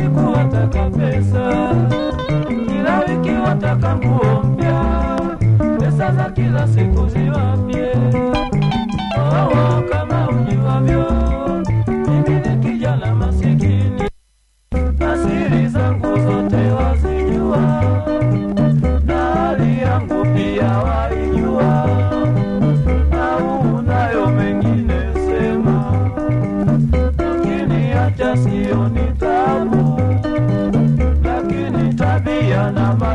siku wataka pesa, kila wiki wataka nguo mpya, pesa za kila siku ziwapye. Oh, kama ujuavyo, mimi ni kijana masikini, asiri zangu zote wazijua, na hali yangu pia waijua, au unayo mengine sema lakini hata sio ni tabu, lakini tabia na ma